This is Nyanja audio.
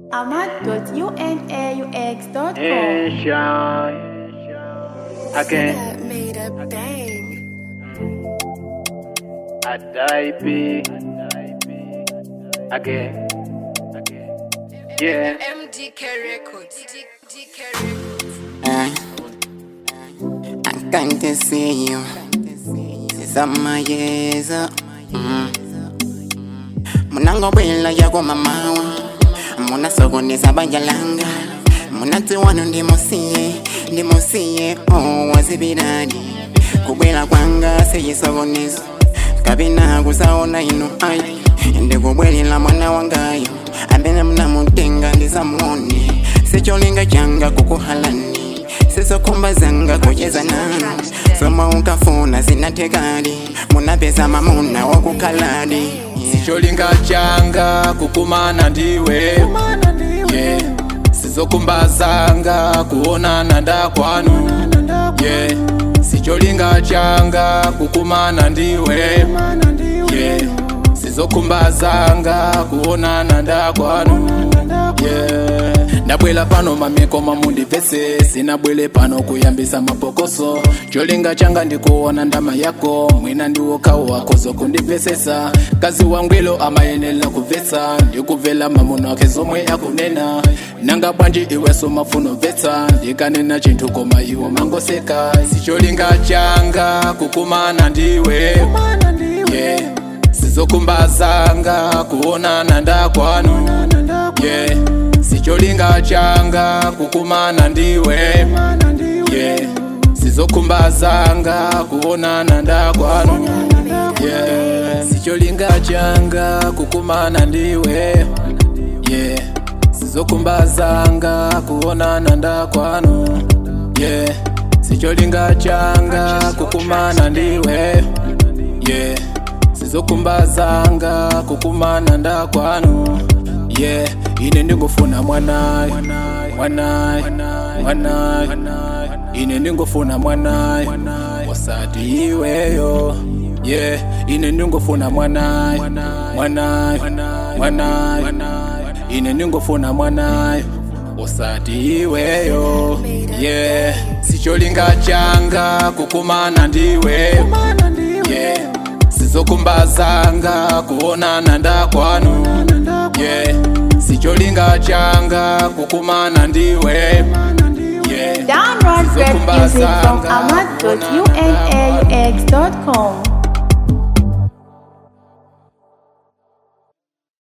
ahmad.unaux.com. Nation. Again, that made a bang. I die big. Again. Yeah. MDK Records. MDK Records. I can't see you. Sizama yeza. Mm. munangobwela yako mamawa munasokoneza banja langa munati wano ndimusiye ndimusiye oh, wazibirani kubwela kwanga seyisokonezo kabina kusaona ino ai ndikubwelela mwana wangayo ambene munamutenga ndisamuone secholinga changa kukuhalani sizokumbazanga kucheza nanu soma ukafuna zinatekali munapeza mamuna wakukhaladi sicholinga changa kukumana ndiwe yeah. sizokumbazanga kuonana ndakwanu yeah. sicholinga changa kukumana ndiwe yeah. sizokumbazanga kuonana ndakwanu yeah. ndabwela pano mameko mamundivese sinabwele pano kuyambisa mapokoso cholinga changa ndikuona ndama yako mwina ndiwokawo wako zokundivesesa kazi wangwilo amayenela kuvesa ndikuvela mamuno ake zomwe akunena nanga bwanji iweso mafuno vetsa ndikanena chinthu koma iwo mangoseka sicholinga changa kukumana ndiwe yeah. sizokumbazanga kuonana ndakwanu yeah. sicholinga changa kukumana ndiwe yeah. sizokumbazanga kuonana ndakwanu yeah. sicholinga changa kukumana ndiwe yeah. sizokumbazanga kuonana ndakwanu yeah. sicholinga changa kukumana ndiwe yeah. sizokumbazanga kukumana ndakwanu yeah ine ndingofuna mwanayi mwanayi mwanayi ine ndingofuna mwanayi wasati iweyo yeah ine ndingofuna mwanayi mwanayi mwanayi ine ndingofuna mwanayi usati iweyo yeah sicholinga changa kukumana ndiwe yeah sizokumbazanga kuonana ndakwanu yeah sicholinga changa kukumana ndiwe yeah Download rap music from ahmad.unaux.com.